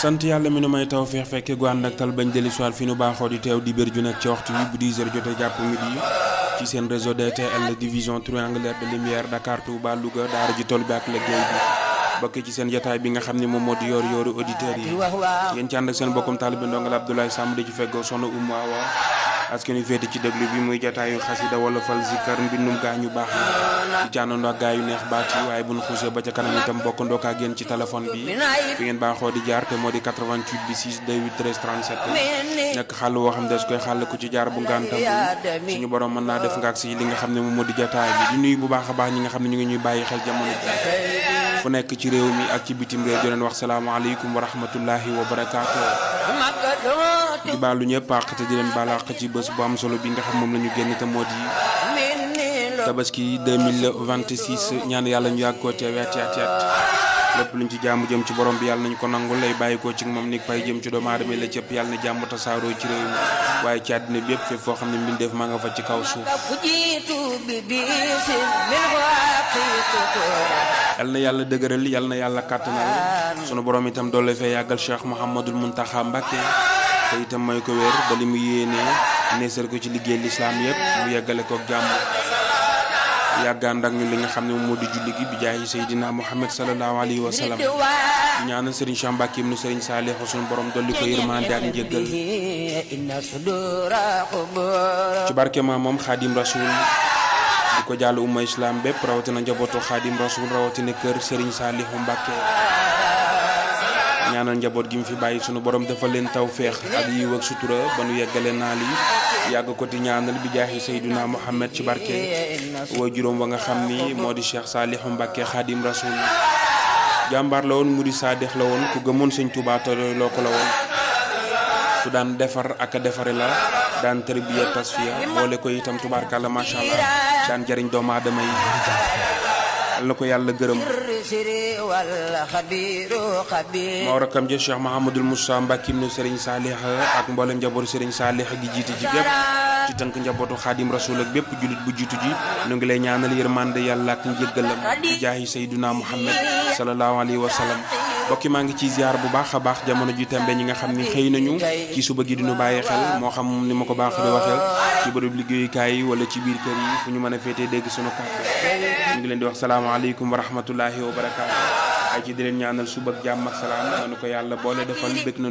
sant yàlla mi nu may taw feex fekke gu ànd ak tal bañ dellu soir fi nu baaxoo di teew di bér ju nekk ci waxtu bi bu 10 heures jotee jàpp midi ci seen réseau DTL division triangulaire de lumière Dakar Touba Louga daara ji toll bi ak liggéey bi bokk ci seen jotaay bi nga xam ne moom moo di yor yooru auditeurs yi yéen ci ànd ak seen bokkum taalibe ndongal Abdoulaye Samb di ci feggoo soxna Oumou Awa askan wi féete ci déglu bi muy jotaayu xasida wala fal zikar mbindum gaa ñu baax yi ci àndandoo ak gaa yu neex baat yi waaye bu ñu xuusee ba ca kanam itam bokkandoo ak yéen ci téléphone bi fi ngeen baaxoo di jaar te moo di 88 bi 6 28 13 37 nekk xàll woo xam ne des koy xàll ku ci jaar bu ngantam suñu borom mën naa def nga ak si li nga xam ne moom moo di jotaay bi di nuyu bu baax a baax ñi nga xam ne ñu ngi ñuy bàyyi xel jamono ji fu nekk ci réew mi ak ci bitim réew di leen wax salaamaaleykum wa rahmatullahi wa barakaatu di baalu ñëpp àq te di leen baal àq ci bés bu am solo bi nga xam moom la ñu génn te moo di tabaski 2026 ñaan yàlla ñu yàgg koo teew ati ati at lépp luñ ci jaamu jëm ci borom bi yàlla nañu ko nangul lay bàyyi ko ci moom ni pay jëm ci doomu aadama la cëpp yàlla na jàmm tasaaroo ci réew mi waaye ci àddina bi yëpp fépp foo xam ne mbindeef maa nga fa ci kaw suuf yal na yàlla dëgëral yal na yàlla kàttanal sunu borom itam doole fee yàggal Cheikh Mouhamadul Mountakha Mbacké te itam may ko wér ba li mu yéenee neesal ko ci liggéey lislaam yëpp mu yeggale ko jàmm yàggaan ak ñun li nga xam ne moom moo di julli gi bi jaayi Seydina Muhammad sallallahu alayhi wa sallam ñaanal Serigne Cheikh Mbacké ibnu Serigne Saliou sunu borom dolli ko yërmande ak njëggal ci barke ma moom Xaadim Rasul di ko jàll umma islam bépp rawatina njabootu xaadim rasul rawatina kër Serigne Saliou Mbacké ñaanal njaboot gi mu fi bàyyi sunu borom dafa leen taw feex ak yiw ak sutura ba nu yeggale naa li yàgg ko ti ñaanal bi jaaxi Seydina Muhammad ci barke way juróom wa nga xam ni moo di Cheikh Saliou Mbacké xaadim rasul jàmbaar la woon mu di saadex la woon ku gëmoon sëñ Tuubaa te loo ko la woon ku daan defar ak a defare la daan tarbiya tasfiya boole ko itam tubaarkàlla macha allah daan jariñ doomu aadama yi al na ko yàlla gërëm moo rakkam ja Cheikh Mahamadul Moussa Mbacké ibnu Serigne Salih ak mboolem njabootu Serigne Salih gi jiite ji bépp ci tënk njabootu xaadim rasul ak bépp jullit bu jiitu ji nu ngi lay ñaanal yërmande yàlla ak njëggalam di jaayi Seyduna Muhammad sallallahu alayhi wa sallam bokki maa ngi ci ziar bu baax a baax jamono ji tembe ñi nga xam ni xëy nañu ci suba gi diñu bàyyi xel moo xam ni ma ko baax di waxee ci bërëb liggéeyukaay yi wala ci biir kër yi fu ñu mën a féetee dégg sunu kàddu ñu ngi leen di wax salaamaaleykum wa rahmatullahi wa barakaatu ay ci di leen ñaanal suba ak jàmm ak salaam nanu ko yàlla boole defal bëgg na